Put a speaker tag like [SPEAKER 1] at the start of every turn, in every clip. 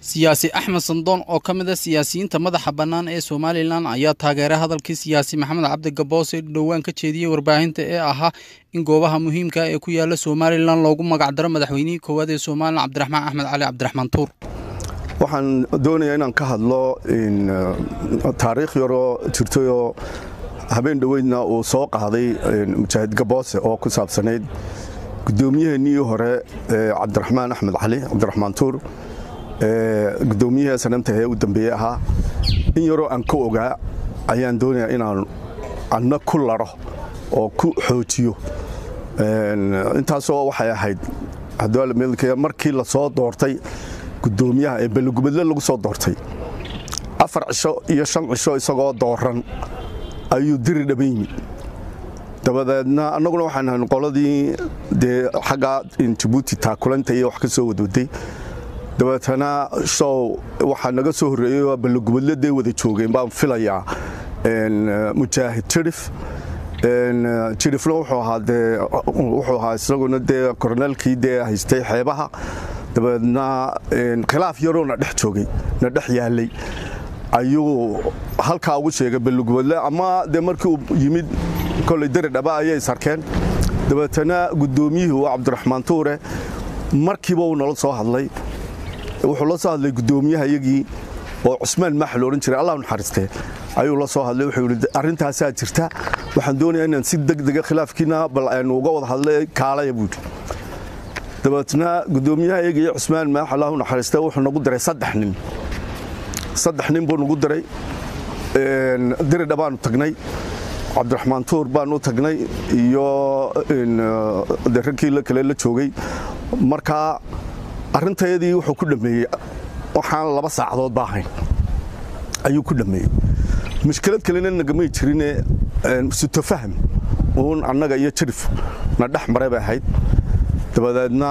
[SPEAKER 1] siyaasi axmed sandoon oo ka mid a siyaasiyiinta madaxa bannaan ee somalilan ayaa taageeray hadalkii siyaasi maxamed cabdi gaboose dhowaan ka jeediyey warbaahinta ee ahaa in goobaha muhiimka ee ku yaala somalilan loogu magacdaro madaxweynihii koowaad ee somalilan cabdiraxmaan axmed cali cabdiraxmaan tuur
[SPEAKER 2] waxaan doonayaa inaan ka hadlo taariikh yaroo jirtayoo habeen dhoweydna uu soo qaaday mujaahid gaboose oo ku saabsanayd guddoomiyaheenii hore cabdiraxmaan axmed cali cabdiraxmaan tuur guddoomiyihii sanamta ee u dambeeye ahaa in yaroo aan ka ogaa ayaan doonayaa inaan anna ku laro oo ku xoojiyo intaasoo waxay ahayd markii la soo doortay gudoomiyaha ee balogubadle lagu soo doortay afar cisho iyo shan cisho isagoo dooran ayuu diri dhaba yimid dabadeedna annaguna waxaan ahan qoladii dee xaggaa jabuuti taakulanta iyo wax ka soo wadwaday dabeetana show waxaa naga soo horreeyey balogubadle dee wada joogeen baan filayaa mujaahid jirif jirifna wuxuu ahaa dee wuxuu ahaa isaguna dee koroneelkii dee haystay xeebaha dabeedna khilaaf yaroo na dhex joogay na dhex yaalay ayuu halkaa ugu sheegay balugubadle ama dee markii uu yimid koley deri dhaba ayay sarkeen dabeetana guddoomiyihii waa cabdiraxmaan tuure markiiba uu nala soo hadlay wuxuu la soo hadlay guddoomiyaha iyagii oo cusmaan maax la odhan jiray allah naxariistee ayuu la soo hadlay wuxuu yidhi arrintaasaa jirta waxaan doonayaa inaan si degdega khilaafkiina bal aynu uga wada hadlay kaalaya buu yidhi dabeetna guddoomiyaha iyaga iyo cusmaan maax allahu naxariiste wuxuu nagu diray saddex nin saddex nin buu nagu diray diridha baanu tagnay cabdiraxmaan tuur baanu tagnay iyo raggii kale la joogay markaa arrintayadii wuxuu ku dhammeeyey waxaan laba saacadood ba ahayn ayuu ku dhammeeyey mushkilad kalena nagamay jirine sutofaham uun annaga iyo jirif na dhex maray bay ahayd dabadeedna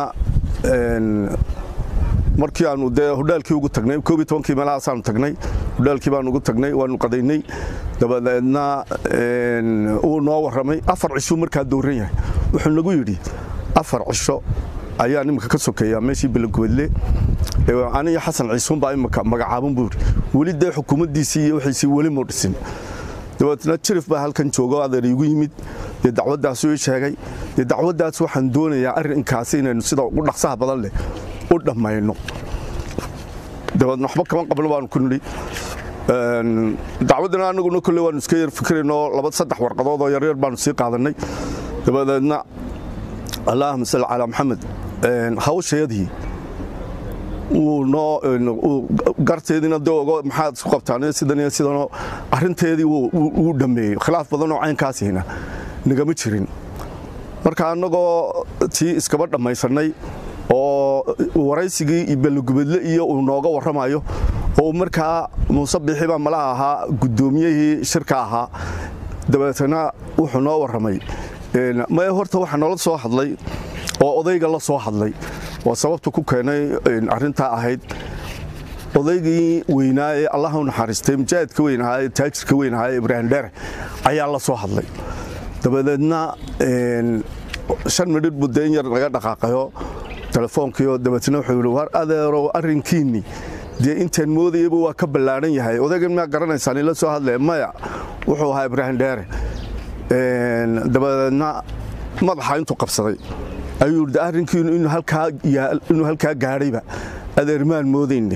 [SPEAKER 2] markii aanu dee hodhaalkii ugu tagnay koob iyo tobankii meelahaasaanu tagnay hodhaalkii baanu ugu tagnay waanu qadaynay dabadeedna uu noo warramay afar cishuu markaa dowran yahay wuxuu nagu yidhi afar cisho ayaa iminka ka sokeeya meeshii balogobadle aniyo xasan ciisuunbaa imika magacaaban buu yidhi weli dee xukuumaddiisii iyo wixiisii weli muu dhisin dabeetna jirif baa halkan joogo adeer iigu yimid dee dacwaddaasuu ii sheegay dee dacwaddaas waxaan doonayaa arrinkaasi inaynu sida ugu dhaqsaha badan leh u dhammayno dabeedna waxba kama qabno baanu ku nidhi dacwaddana annaguna kolle waanu iska yar fikiraynoo laba saddex warqadood oo yaryar baanu sii qaadannay dabadeedna allaahuma salli calaa maxamed hawshayadii wuu noo garteediina de ogo maxaad isku qabtaan sidan iyo sidanoo arrinteedii wuu dhammeeyey khilaaf badanoo caynkaasihina nagama jirin marka annagoo tii iskaba dhammaysannay oo waraysigii balogubadle iyo uu nooga warramayo oo markaa muuse biixi baa malaha ahaa guddoomiyihii shirka ahaa dabeetana wuxuu noo warramay maya horta waxaa noola soo hadlay oo odayga la soo hadlay waa sababta ku keenay arrintaa ahayd odaygii weynaa ee allah u naxariistay mujaahidka weyn ahaa ee taajirka weyn ahaa ee ibraahim dheere ayaa la soo hadlay dabadeedna shan midhidh buu dee in yar laga dhaqaaqayo telefoonkiio dabeetna wuxuu yidhi war adeerow arrinkiinni dee intaan moodayaba waa ka ballaadhan yahay odaygan miyaa garanaysaan ila soo hadlaya maya wuxuu ahaa ibraahim dheere dabadeedna madaxa intuu qabsaday ayuu yidhi arrinkiinu inuu halkaa gaadhayba adeermaan moodayne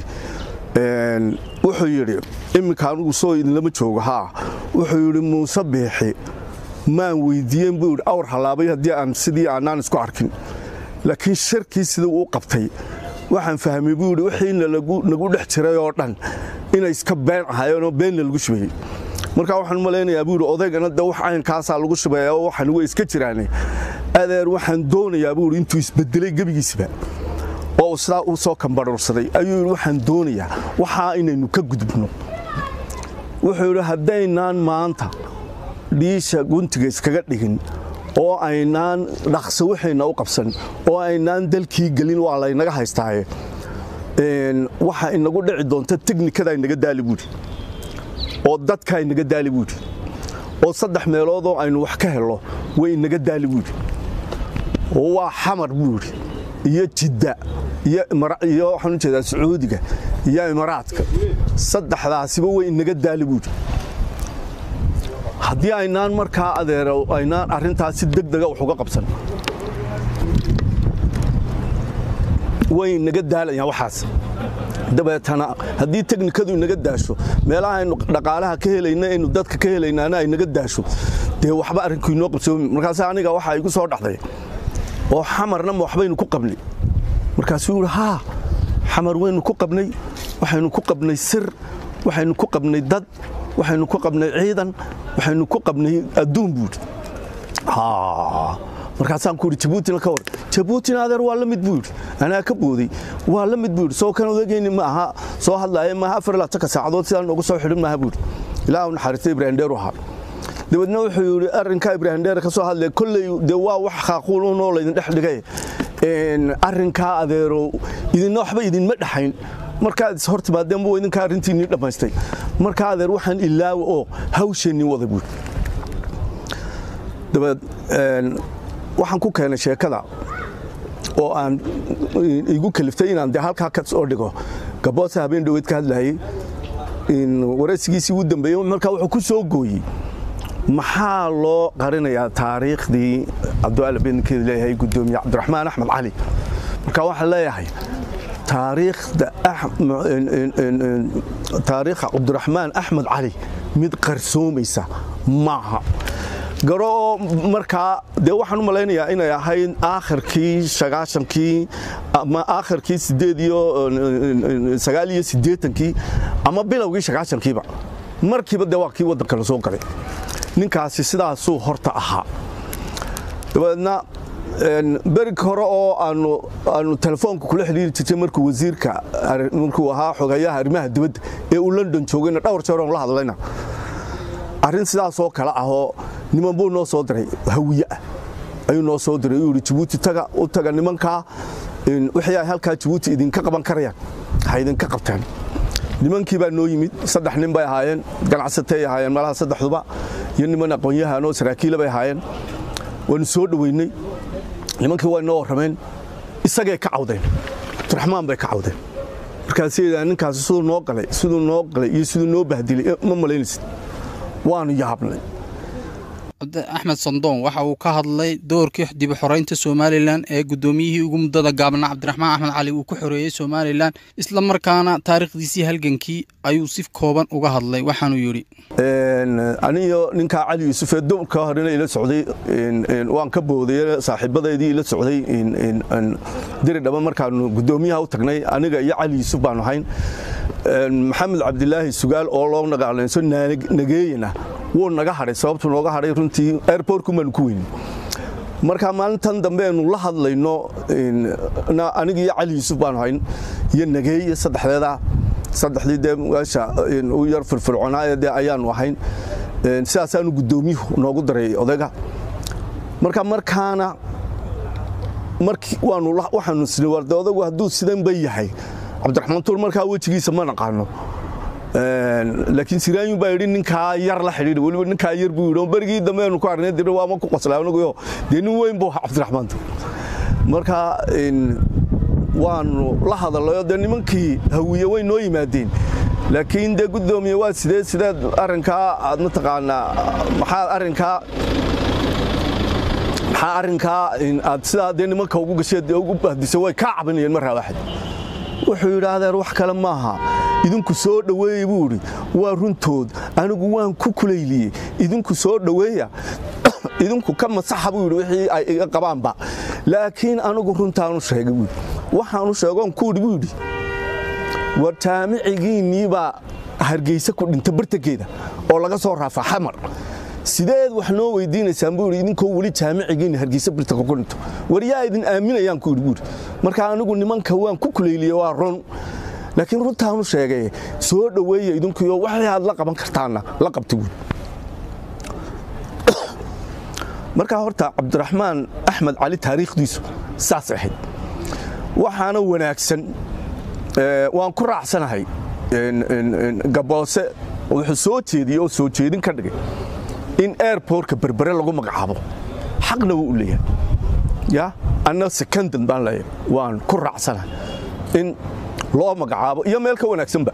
[SPEAKER 2] wuxuu yidhi imminka anugu soo idinlama joogo haa wuxuu yidhi muuse biixi maan weydiiyeen buu yidhi awr hallaabay haddii aan sidii aanaan isku arkin laakiin sharkii sidii uu qabtay waxaan fahmay buu yidhi wixiina nagu dhex jiray oo dhan inay iska been ahaayeenoo beenna lagu shubayey markaa waxaan malaynayaa buu yidhi odaygana de wax caynkaasaa lagu shubeeya oo waxan way iska jiraane adeer waxaan doonayaa buu yidhi intuu isbedelay gebigiisba oo uu sidaa uu soo kambarursaday ayuu yidhi waxaan doonayaa waxaa inaynu ka gudubno wuxuu yidhi haddaynaan maanta dhiisha guntiga iskaga dhigin oo aynaan dhaqso waxayna u qabsan oo aynaan dalkii gelin waa laynaga haystaaye waxa inagu dhici doonta teknikada inaga daali buudhi oo dadka inaga daali buudhi oo saddex meeloodoo aynu wax ka helno way inaga daali buudhi oo waa xamar buudhi iyo jidda iyo waxaan ujeedaa sacuudiga iyo imaaraadka saddexdaasiba way inaga daali buuri haddii aynaan markaa adeero aynaan arrintaas si deg dega wax uga qabsan way inaga daalayaan waxaas dabeetana haddii teknikadu inaga daasho meelaha aynu dhaqaalaha ka helayna aynu dadka ka helaynaana ay naga daasho dee waxba arrinku inoo qabsoomi markaas aniga waxaa igu soo dhaxday oo xamarna ma waxbaynu ku qabnay markaasuu yidhi haa xamar waynu ku qabnay waxaynu ku qabnay sir waxaynu ku qabnay dad waxaynu ku qabnay ciidan waxaynu ku qabnay adduun buudhi markaasaan ku yidhi jabuutina ka war jabuutina adeer waa la mid buu yidhi anaa ka booday waa la mid buu yidhi soo kan odagayni ma aha soo hadlaaya maaha afar ilaa tanka saacadood sidaan noogu soo xidhin maaha buu yidhi ilaahu naxariista ibraahim dheer u ahaa dabeedna wuxuu yidhi arrinkaa ibraahim dheer ka soo hadlaya kolley dee waa wax khaaquul unoo laydin dhex dhigay arrinkaa adeero idinna waxba idinma dhexayn markaad is hor timaadeen buu idinkaa arrintiinnii dhammaystay markaa adeer waxaan ilaawa oo hawsheennii wada buuri dabeed waxaan ku keenay sheekada oo aan igu kaliftay inaan dee halkaa ka soo dhigo gaboose habeen dhoweed ka hadlayay waraysigiisii ugu dambeeyey markaa wuxuu ku soo gooyey maxaa loo qarinayaa taariikhdii cabdiwaali beenkeeda leeyahay guddoomiye cabdiraxmaan axmed cali marka waxaan leeyahay taariikhda taariikha cabdiraxmaan axmed cali mid qarsoomaysa maaha garo oo markaa dee waxaan u malaynayaa inay ahayd aakhirkii sagaashankii ama aakhirkii sideed iyo sagaal iyo siddeetankii ama bilowgii sagaashankiiba markiiba dee waa kii waddanka la soo galay ninkaasi sidaasuu horta ahaa dabeedna berig hore oo aanu telefoonka kula xidhiiri jirtay markuu wasiirka markuu ahaa xogayaha arrimaha dibadda ee uu london joogayna dhowr jeer oon la hadlayna arrin sidaasoo kale ahoo niman buu noo soo diray hawiye ah ayuu noo soo diray uu yidhi jabuuti taga u taga nimankaa wixii ay halkaa jabuuti idinka qaban karayaan ha idinka qabteen nimankii baa noo yimid saddex nin bay ahaayeen ganacsatay ahaayeen malaha saddexduba iyo niman aqoon-yahanoo saraakiila bay ahaayeen waanu soo dhoweynay nimankii way noo warrameen isagay ka cawdeen abdiraxmaan bay ka cawdeen markaasay ninkaasi siduu noo galay siduu noo galay iyo siduu noo bahdilay ma malaynaysid waanu yaabnay
[SPEAKER 1] axmed sandoon waxa uu ka hadlay doorkii dib u xoreynta somalilan ee guddoomiyihii ugu muddada gaabnaa cabdiraxmaan axmed cali uu ku xoreeyey somalilan isla markaana taariikhdiisii halgankii ayuu si kooban uga hadlay waxaanuu yidhi
[SPEAKER 2] aniyo ninkaa cali yuusuf ee dumarka horena ila socday waan ka booday saaxiibadeedii ila socday diri dhaba markaanu guddoomiyaha u tagnay aniga iyo cali yuusuf baanu ahayn maxamed cabdilaahi sugaal oo loo nagaalayso nageeyana wuu naga hadhay sababtuu nooga hadhay runtii airbortkumaanu ku weynin marka maalintan dambe aynu la hadlayno aniga iyo cali yuusuf baanu hayn iyo nageeye saddexdeeda saddexdii dee meesha u yar firfircoonaaye dee ayaanu ahayn sidaasaanu guddoomiyuhu noogu daray odayga marka markaana markii waanu waxaanu isnay warde odagu hadduu sidan ba yahay cabdiraxmaan tuur markaa wejigiisa ma naqaano laakiin siraanyun baa yidhi ninkaa yar la xidhiidha weliba ninkaa yar buu yidhi berigii dambe aanu ku arnay dir waama ku qoslaa anaguyo dee nin weyn buu ahaa cabdiraxmaan tuur marka waanu la hadallayoo dee nimankii hawiye way noo yimaadeen laakiin dee guddoomiye waa sidee sideed arrinkaa aad mataqaanaa maxaa arrinkaa maxaa arrinkaa aad sidaa dee nimanka ugu gasheed ugu bahdisay way kaa cabinayeen marraa waaxid wuxuu yidhi adeer wax kale maaha idinku soo dhoweeye buu idhi waa runtood anigu waan ku kulayliyey idinku soo dhoweeya idinku ka masaxa buu yidhi wixii ay iga qabaanba laakiin anigu runtaanu sheegay buu yidhi waxaanu sheegoon kuudhi buu yidhi war jaamicigiinniibaa hargeysa ku dhinta bartankeeda oo laga soo raafa xamar sideed wax noo weydiinaysaan buu yidhi idinkoo weli jaamicigiinni hargeysa bartanka ku dhinto war yaa idin aaminayaan ku yidhi buu yidhi marka anigu nimanka waan ku kulayliye waa run laakiin runtaanu sheegay soo dhoweeya idinkuyo waxay aad la qaban kartaanna la qabta buuri markaa horta cabdiraxmaan axmed cali taariikhdiisu saas ahayd waxaana wanaagsan waan ku raacsanahay gaboose wuxuu soo jeediyey oo soo jeedin ka dhigay in airbortka berbere lagu magacaabo xaqna wuu u leeyahay ya anna secondan baan leeyahay waan ku raacsanahay in loo magacaabo iyo meel ka wanaagsanba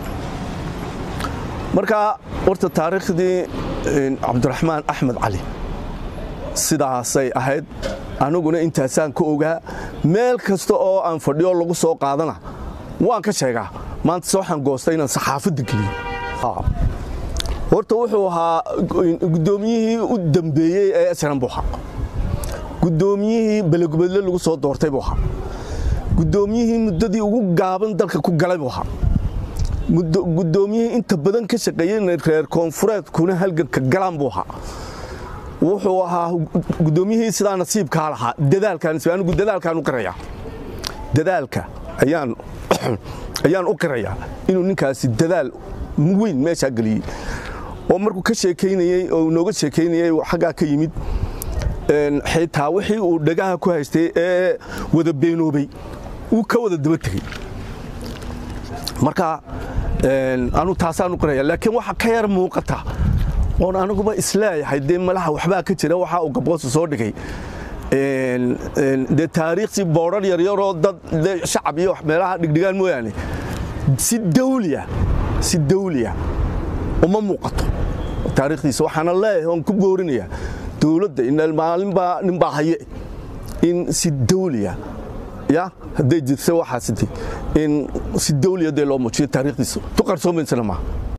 [SPEAKER 2] marka horta taariikhdii cabdiraxmaan axmed cali sidaasay ahayd aniguna intaasaan ka ogaa meel kasta oo aan fadhiyo lagu soo qaadana waan ka sheegaa maanta se waxaan goostay inaan saxaafadda geliyo horta wuxuu ahaa guddoomiyihii u dambeeyey ee esran buu ahaa guddoomiyihii belegubadle lagu soo doortay buu ahaa guddoomiyihii muddadii ugu gaaban dalka ku galay buu ahaa guddoomiyihii inta badan ka shaqeeyey reer koonfureedkuna halganka galaan buu ahaa wuxuu ahaa guddoomiyihii sidaa nasiibkaa lahaa dadaalkaanigu dadaalkaan u qirayaa dadaalka ayaan ayaan u qirayaa inuu ninkaasi dadaal weyn meeshaa geliyey oo markuu ka sheekaynayey oo nooga sheekaynayey xaggaa ka yimid xitaa wixii uu dhagaha ku haystay ee wada beenoobay uu ka wada daba tegey marka anu taasaan u qiraya laakiin waxa ka yar muuqata oon aniguba isleeyahay dee malaha waxbaa ka jira waxaa uu gaboosa soo dhigay dee taariikhsii boodrar yaryaroo dad shacab iyo meelaha dhigdhigaan mooyaane si dawliya si dawliya uma muuqato taariikhdiisa waxaana leeyahay oon ku boorinaya dowladda inmaalinbaa ninbaa haye in si dawliya ya hadday jirta waxaasiti in si dawliya dee loo muujiyo taariikhdiisa tu qarsoomaysana maaha